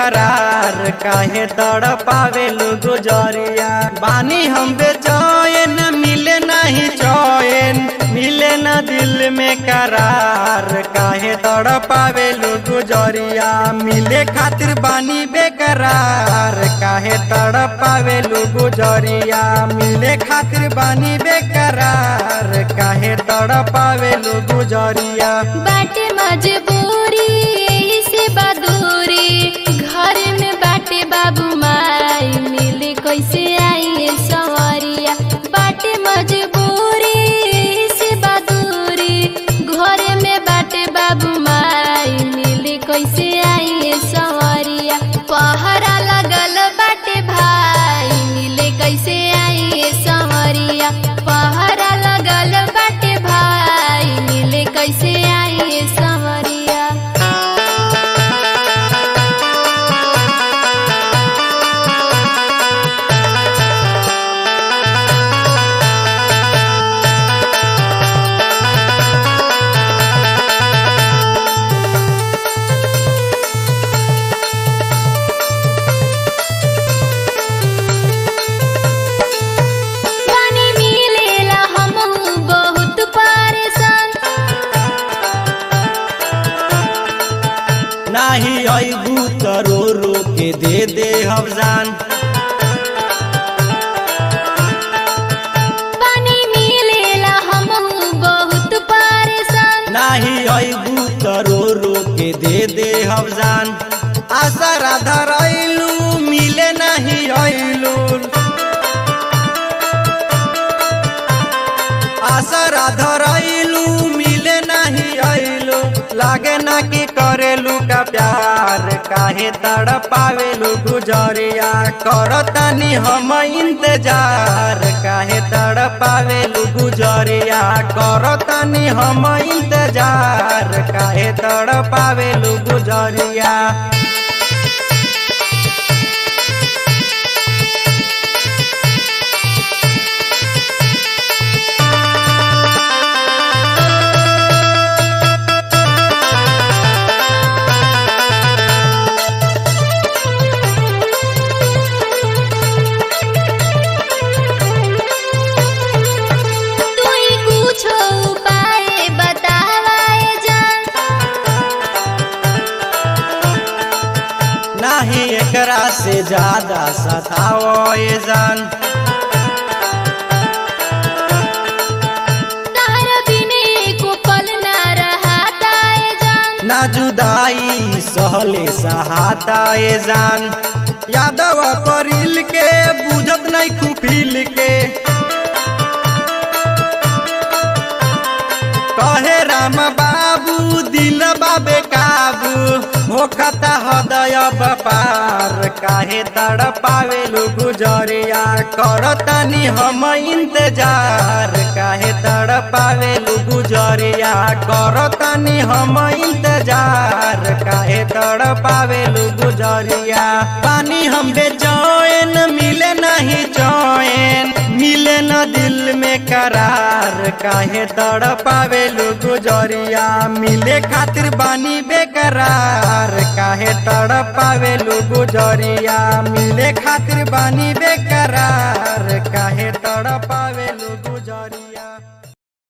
बेकरार काहे तड़पावेलु गुजरिया बानी हम बेचैन मिले नहीं चैन मिले न दिल में करार काहे तड़पावेलु गुजरिया मिले खातिर बानी बेकरार काहे तड़पावेलु गुजरिया मिले खातिर बानी बेकरार काहे तड़पावेलु गुजरिया बाटे मजबूरी यही से बदूरी घर में बाटे बाबू माई मिले कैसे आई सवरिया बाटे मजबूरी यही से बदूरी घर में बाटे बाबू माई मिले कैसे आई सवरिया पहरा लगल बाटे भाई मिले कैसे आई सवरिया पहरा लगल बाटे भाई मिले कैसे आई सवरिया पानी मिलेला हमहू बहुत परेशान नाही अबू त रो रो के दे दे हवजान पानी मिलेला हमहू बहुत परेशान नाही अबू त रो रो के दे दे हवजान आशा राधा रैलू मिले नहीं अइलू आशा राधा रैलू मिले नहीं अइलू लागे ना कि करेलू का प्यार काहे तड़पावेलू गुजरिया करतनी हम इंतजार काहे तड़पावेलू गुजरिया करतनी हम इंतजार काहे तड़पावेलू गुजरिया तू ही कुछ उपाय बतावाए जान नाही एकरा से ज्यादा सताओ ये जान तार बिने को पल ना रहाता है जान ना जुदाई सहले सहाता ये जान यादव करिल के बुझत नहीं खुफिल के कहे राम बाबू दिल बाबे काबू होखता हृदय बपार काहे तड़पावेलु गुजरिया करतनी हम इंतजार काहे तड़पावेलु गुजरिया करतनी हम इंतजार काहे तड़पावेलु गुजरिया पानी हम बेचैन मिले नहीं चैन मिले न दिल में करार काहे तड़पावेलु गुजरिया मिले खातिर बानी बेकरार काहे तड़पावेलु गुजरिया मिले खातिर बानी बेकरार काहे तड़पावेलु गुजरिया